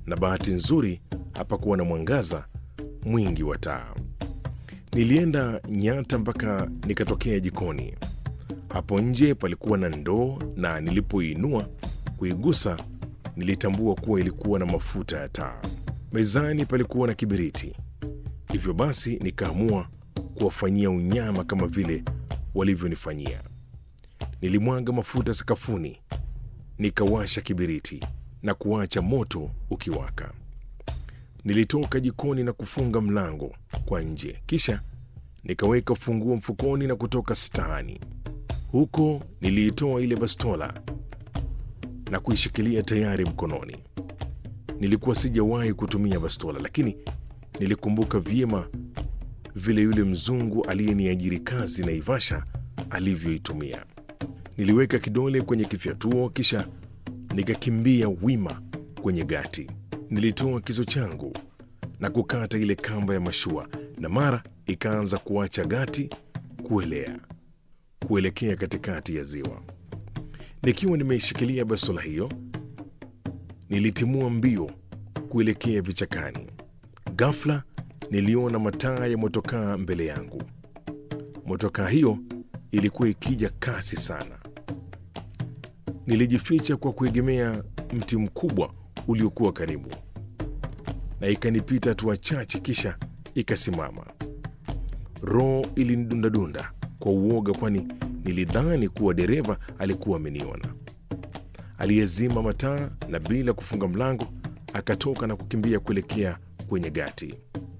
na bahati nzuri hapakuwa na mwangaza mwingi wa taa. Nilienda nyata mpaka nikatokea jikoni. Hapo nje palikuwa na ndoo, na nilipoinua kuigusa, nilitambua kuwa ilikuwa na mafuta ya taa. Mezani palikuwa na kibiriti, hivyo basi nikaamua kuwafanyia unyama kama vile walivyonifanyia. Nilimwaga mafuta sakafuni, nikawasha kibiriti na kuacha moto ukiwaka. Nilitoka jikoni na kufunga mlango kwa nje, kisha nikaweka funguo mfukoni na kutoka staani. Huko niliitoa ile bastola na kuishikilia tayari mkononi. Nilikuwa sijawahi kutumia bastola, lakini nilikumbuka vyema vile yule mzungu aliyeniajiri kazi Naivasha alivyoitumia. Niliweka kidole kwenye kifyatuo, kisha nikakimbia wima kwenye gati. Nilitoa kisu changu na kukata ile kamba ya mashua, na mara ikaanza kuacha gati kuelea kuelekea katikati ya ziwa. Nikiwa nimeishikilia bastola hiyo, nilitimua mbio kuelekea vichakani. Ghafla niliona mataa ya motokaa mbele yangu. Motokaa hiyo ilikuwa ikija kasi sana. Nilijificha kwa kuegemea mti mkubwa uliokuwa karibu, na ikanipita hatua chache, kisha ikasimama. Roho ilinidundadunda kwa uoga, kwani nilidhani kuwa dereva alikuwa ameniona. Aliyezima mataa na bila kufunga mlango akatoka na kukimbia kuelekea kwenye gati.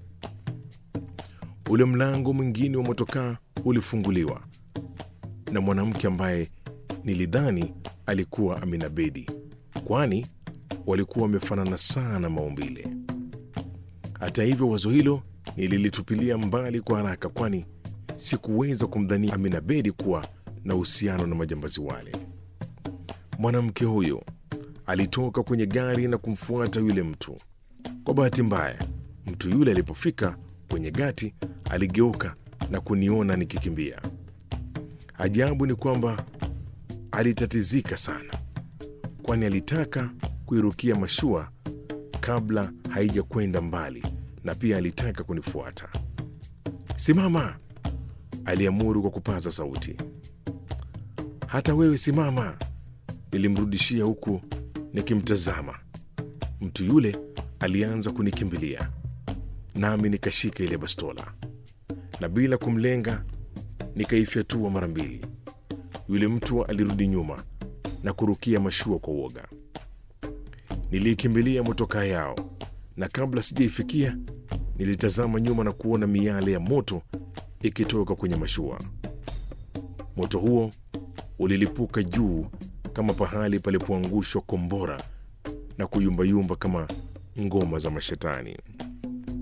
Ule mlango mwingine wa motokaa ulifunguliwa na mwanamke ambaye nilidhani alikuwa Amina Bedi, kwani walikuwa wamefanana sana maumbile. Hata hivyo, wazo hilo nililitupilia mbali kwa haraka, kwani sikuweza kumdhania Amina Bedi kuwa na uhusiano na majambazi wale. Mwanamke huyo alitoka kwenye gari na kumfuata yule mtu. Kwa bahati mbaya, mtu yule alipofika kwenye gati aligeuka na kuniona nikikimbia. Ajabu ni kwamba alitatizika sana, kwani alitaka kuirukia mashua kabla haijakwenda mbali, na pia alitaka kunifuata. Simama, aliamuru kwa kupaza sauti. Hata wewe simama, nilimrudishia huku nikimtazama. Mtu yule alianza kunikimbilia, nami nikashika ile bastola na bila kumlenga nikaifyatua mara mbili. Yule mtu alirudi nyuma na kurukia mashua kwa uoga. Niliikimbilia motokaa yao, na kabla sijaifikia nilitazama nyuma na kuona miale ya moto ikitoka kwenye mashua. Moto huo ulilipuka juu kama pahali palipoangushwa kombora na kuyumbayumba kama ngoma za mashetani.